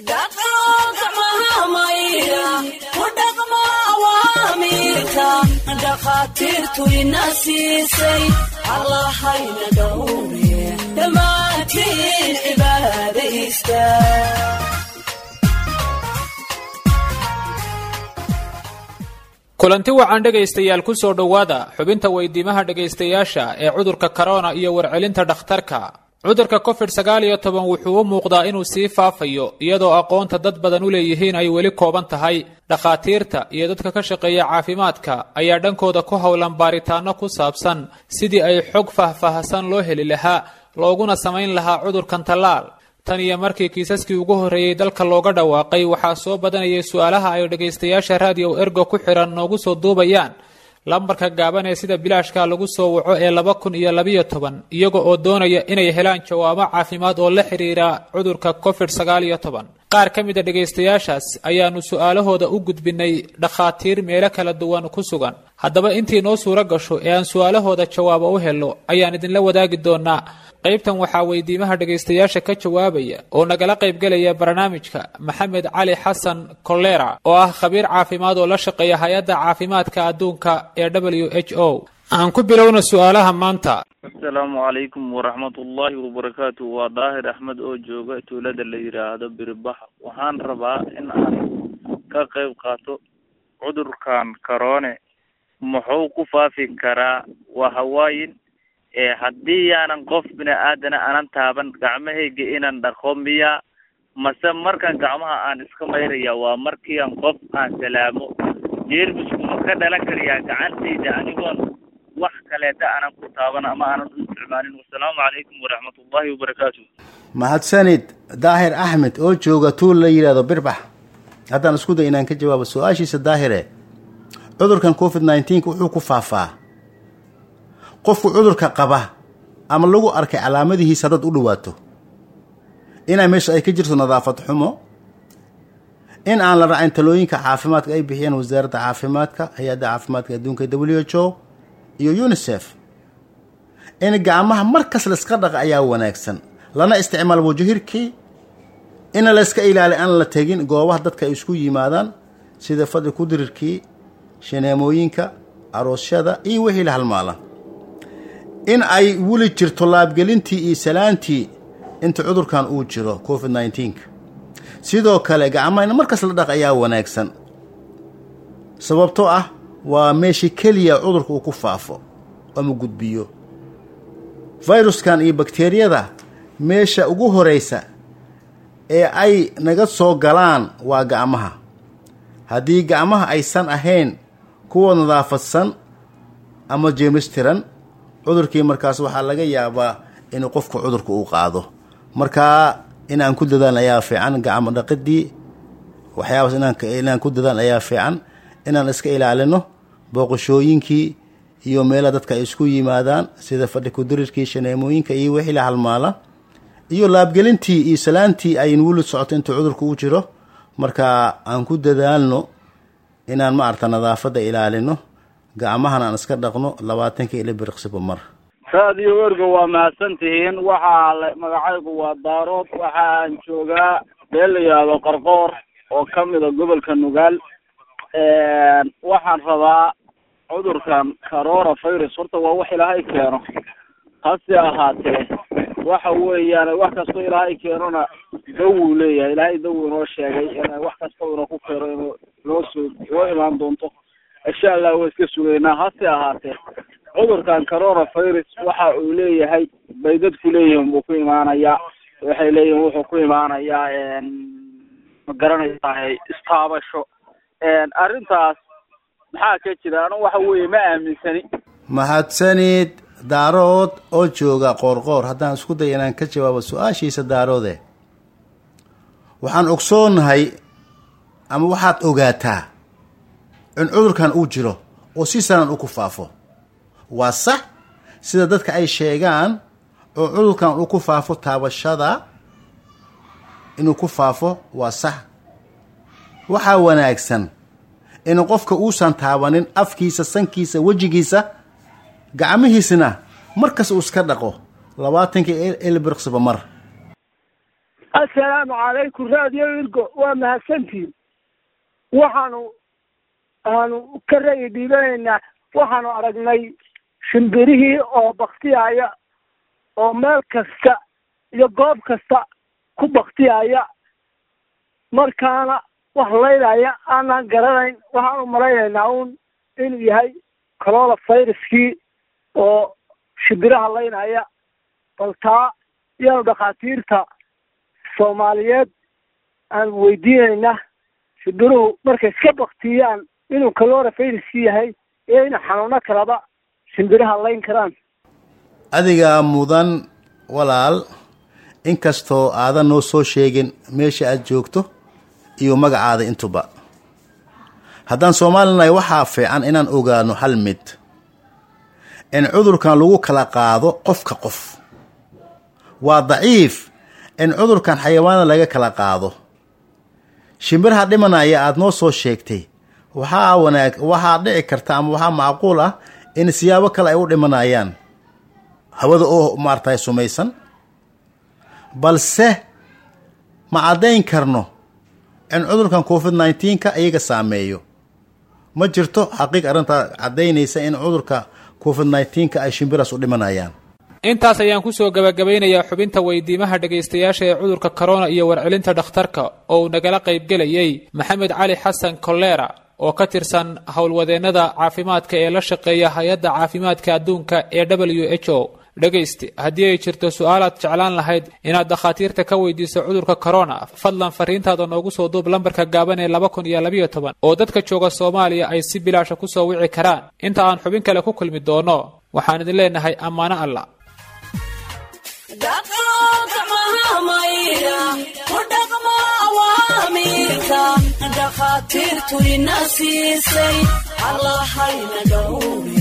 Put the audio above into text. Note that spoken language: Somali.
dhakhaatiirtu ina siisay allahayna dhowre dhammaantiin cibaada ista kulanti wacan dhegaystayaal ku soo dhowaada xubinta weydiimaha dhegaystayaasha ee cudurka korona iyo warcelinta dhakhtarka cudurka covid sagaal iyo toban wuxuu u muuqdaa inuu sii faafayo iyadoo aqoonta dad badan u leeyihiin ay weli kooban tahay dhakhaatiirta iyo dadka ka shaqeeya caafimaadka ayaa dhankooda ku howlan baaritaano ku saabsan sidii ay xog faahfaahsan loo heli lahaa looguna samayn lahaa cudurkan tallaal tan iyo markii kiisaskii ugu horreeyey dalka looga dhawaaqay waxaa soo badanayay su-aalaha ay dhegaystayaasha raadiyo ergo ku xidhan noogu soo duubayaan lambarka gaaban ee sida bilaashka lagu soo waco ee laba kun iyo labiyo toban iyaga oo doonaya inay helaan jawaabo caafimaad oo la xidhiira cudurka covid sagaal iyo toban qaar ka mid a dhegaystayaashaas ayaanu su-aalahooda u gudbinay dhakhaatiir meelo kala duwan ku sugan haddaba intii noo suuro gasho ee aan su-aalahooda jawaabo u helno ayaan idinla wadaagi doonaa qaybtan waxaa weydiimaha dhegaystayaasha ka jawaabaya oo nagala qaybgelaya barnaamijka maxamed cali xasan kolera oo ah khabiir caafimaad oo la shaqeeya hay-adda caafimaadka adduunka ee w h o aan ku bilowna su-aalaha maanta asalaamu calaykum waraxmatullaahi wabarakaatu waa daahir axmed oo jooga tuulada la yidhaahdo biribaxa waxaan rabaa in aan ka qayb qaato cudurkan karoone muxuu ku faafi karaa waa hawaayin ee haddii yaanan qof bini aadana aanan taaban gacmahayga inaan dhaqo miya mase markan gacmaha aan iska mayraya waa markii aan qof aan salaamo jeermisku ma ka dhalan karayaa gacantayda anigoon wax kaleeta aanan ku taaban ama aanan u isticmaalin wasalaamu calaykum waraxmatullaahi wabarakaatu mahadsanid daahir axmed oo jooga tuul la yidhaahdo birbax haddaan isku day inaan ka jawaabo su-aashiisa daahire cudurkan covid nineteenka wuxuu ku faafaa qofku cudurka qaba ama lagu arkay calaamadihiisa haddaad u dhawaato inaa meesha ay ka jirto nadaafad xumo in aan la raacin talooyinka caafimaadka ay bixiyeen wasaaradda caafimaadka hay-adda caafimaadka adduunka w h o iyo unisef in gacmaha markas layska dhaqa ayaa wanaagsan lana isticmaal wajahirkii ina layska ilaali aan la tegin goobaha dadka ay isku yimaadaan sida fadhi kudirirkii shaneemooyinka aroosyada iyo wixii la halmaala in ay weli jirto laabgelintii iyo salaantii inta cudurkan uu jiro covid nineteenka sidoo kale gacmaha in markas la dhaq ayaa wanaagsan sababtoo ah waa meeshii keliya cudurka uu ku faafo ama gudbiyo fayruskan iyo bakteriyada meesha ugu horeysa ee ay naga soo galaan waa gacmaha haddii gacmaha aysan ahayn kuwa nadaafadsan ama jeemistiran cudurkii markaas waxaa laga yaabaa inuu qofku cudurka uu qaado markaa inaan ku dadaan ayaa fiican gacmo dhaqidii waxyaabaas inaan inaan ku dadaan ayaa fiican inaan iska ilaalino booqashooyinkii iyo meelaha dadka ay isku yimaadaan sida fadhi kudirirkii shaneemooyinka iyo wixii la halmaala iyo laabgelintii iyo salaantii ayn weli socoto intuu cudurka u jiro marka aan ku dadaalno inaan maarata nadaafadda ilaalino gacmahan aan iska dhaqno labaatanka ila biriqsiba mar raadiyo erga waa mahadsan tihiin waxaa la magacaygu waa daarood waxa aan joogaa meel la yidhaahdo qarqoor oo ka mida gobolka nugaal waxaan rabaa cudurkan corona virus horta waa wax ilaahay keeno hase ahaatee waxa weeyaan wax kastoo ilaahay keenona dawuu leeyahay ilaahay dawu inoo sheegay in wax kasta inoo ku keeno inuu noo soo noo imaan doonto insha allah waa iska sugaynaa hase ahaatee cudurkan corona virus waxa uu leeyahay bay dadku leeyihiin buu ku imaanayaa waxay leeyihiin wuxuu ku imaanayaa ma garanaysaa istaabasho arrintaas maxaa ka jira anu waxa weeye ma aaminsani mahadsanid daarood oo jooga qoorqoor haddaan isku day inaan ka jawaabo su-aashiisa daaroode waxaan ogsoonahay ama waxaad ogaataa in cudurkan uu jiro oo si sanan u ku faafo waa sax sida dadka ay sheegaan oo cudurkan uu ku faafo taabashada inuu ku faafo waa sax waxaa wanaagsan in qofka uusan taabanin afkiisa sankiisa wejigiisa gacmihiisna markas uu iska dhaqo labaatanka elbirqsiba mar assalaamu calaykum radio irgo waa mahadsantihin waxaanu aanu ka ra'yi dhiibanaynaa waxaanu aragnay shimbirihii oo baktiyaya oo meel kasta iyo goob kasta ku baktiyaya markaana wax laylaya aanaan garanayn waxaanu malaynaynaa uun inuu yahay corola viruskii oo shimbiraha laynaya bal taa iyaanu dhakhaatiirta soomaaliyeed aan weydiinaynaa shimbiruhu markay iska baktiyaan inuu calora viruskii yahay iyo inuu xanuuno kalaba shimbiraha layn karaan adigaa mudan walaal inkastoo aadan noo soo sheegin meesha aad joogto iyo magacaada intuba haddaan soomaalinahay waxaa fiican inaan ogaano hal mid in cudurkan lagu kala qaado qofka qof waa daciif in cudurkan xayawaanada laga kala qaado shimbiraha dhimanaya aada noo soo sheegtay waxaa wanaag waxaa dhici karta ama waxaa macquul ah in siyaabo kale ay u dhimanayaan hawada oo maartay sumaysan balse ma caddayn karno in cudurkan covid nneteen-ka iyaga saameeyo ma jirto xaqiiq arrintaa caddaynaysa in cudurka covid nneteen-ka ay shimbiraas u dhimanayaan intaas ayaan kusoo gabagabaynayaa xubinta weydiimaha dhegaystayaasha ee cudurka corona iyo warcelinta dhakhtarka oo uu nagala qaybgelayay maxamed cali xasan kolera oo ka tirsan howlwadeennada caafimaadka ee la shaqeeya hay-adda caafimaadka adduunka ee w h o dhegayste haddii ay jirto su-aalaad jeclaan lahayd inaad dakhaatiirta ka weydiiso cudurka corona fadlan fariintaada noogu soo duub lambarka gaaban ee laba kun iyo labayo toban oo dadka jooga soomaaliya ay si bilaasha kusoo wici karaan inta aan xubin kale ku kulmi doono waxaan idin leenahay ammaano alla dhakhaatiirtu ina siisay allahayna dhowre